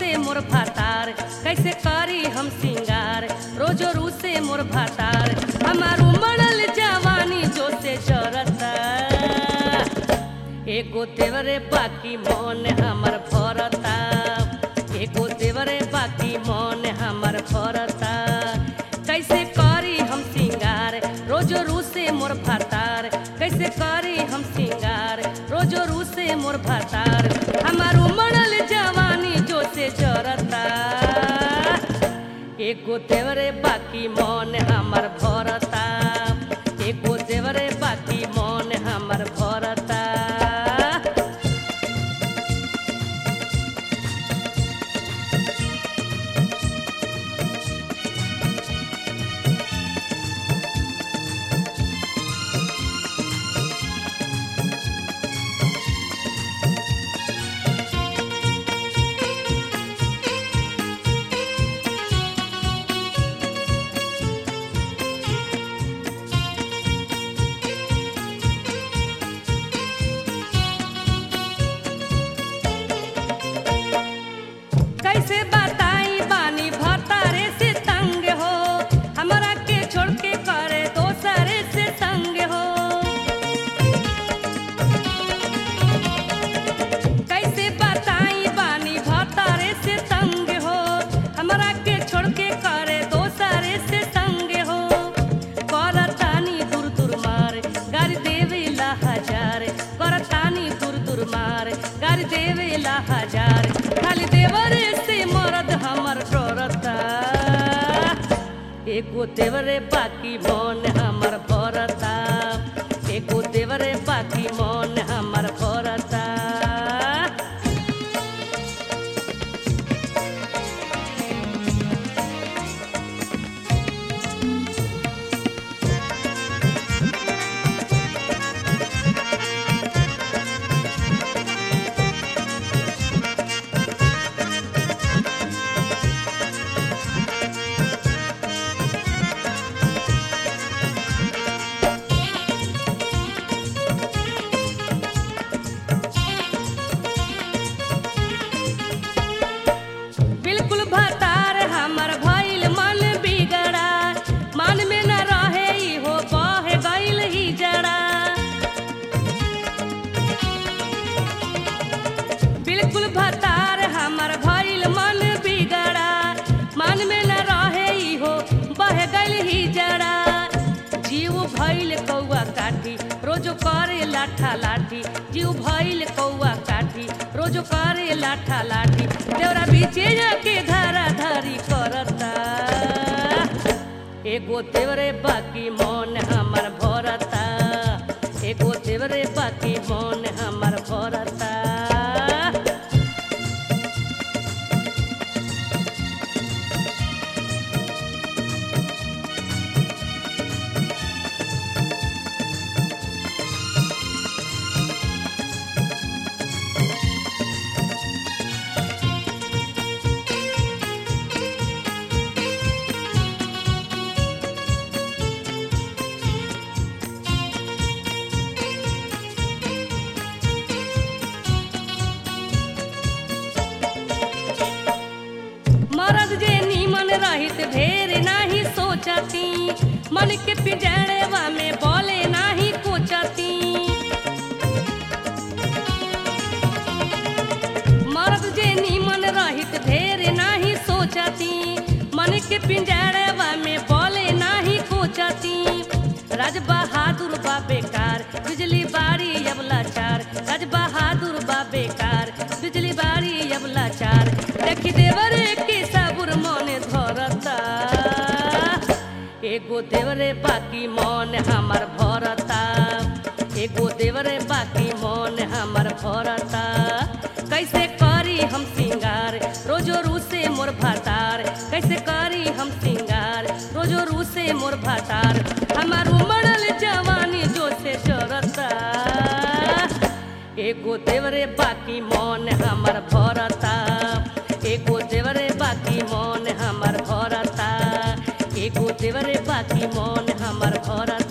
रूसे मोर भातार कैसे करी हम सिंगार रोजो रूसे मोर भातार हमार उमड़ल जवानी जो से जरता एगो देवरे बाकी मन हमर भरता एगो देवरे बाकी मन हमर भरता कैसे करी हम सिंगार रोजो रूसे मोर भातार कैसे करी हम सिंगार रोजो रूसे मोर भातार हमार उमड़ल जवानी जो से जरता एगो देवरे बाकी मन हमर भरता एगो देवरे बाकी मन हमर भरता कैसे बताई बानी भतारे से तंग हो हमरा के छोड़ के करे दोसरे से संग हो कैसे बताई बानी भतारे से तंग हो हमरा के छोड़ के करे दोसरे से संग हो करतानी दूर दूर मार गाड़ी देवेला हजार करतानी दूर दूर मार गाड़ी देवेला हजार खाली देवरे से मरद हमर डरता एगो देवरे बाकी मन हमर भरता एगो देवरे बाकी मन हमर भरता बिल्कुल भतार हमर भइल मन बिगड़ा मन में न रहे इहो बह गइल ही जड़ा बिल्कुल भतार हमर भइल मन बिगड़ा मन में न रहे इहो बह गइल ही जड़ा जीव भइल कौआ काठी रोज करे लाठा लाठी जीव भइल कौआ काठी रोज करे लाठा लाठी देवरा बीचे जाके धारा धारी करता एगो देवरे बाकी मन हमर भरता एगो देवरे बाकी मन हमर भरता मरद जे नीमन रहित ढेर नाही सोचती मन के पिजड़वा में बोले नाही कोचती मरद जे नीमन रहित ढेर नाही सोचती मन के पिंजड़वा में बोले नाही कोचती राज बहादुर बा बेकार बिजली बारी अबला चार राज बहादुर बा बेकार बिजली बारी अबला चार देखी देवरे के साबुर मने धरता एगो देवरे बाकी मन हमर भरता एगो देवरे बाकी मन हमर भरता कैसे करी हम सिंगार रोजो रूसे मोर भातार कैसे करी हम सिंगार रोजो रूसे मोर भातार हमार उमड़ल जवानी जो से जरता एगो देवरे बाकी मन हमर भरता एगो देवरे बाकी मन हमर भरता एगो देवरे बाकी मन हमर भरता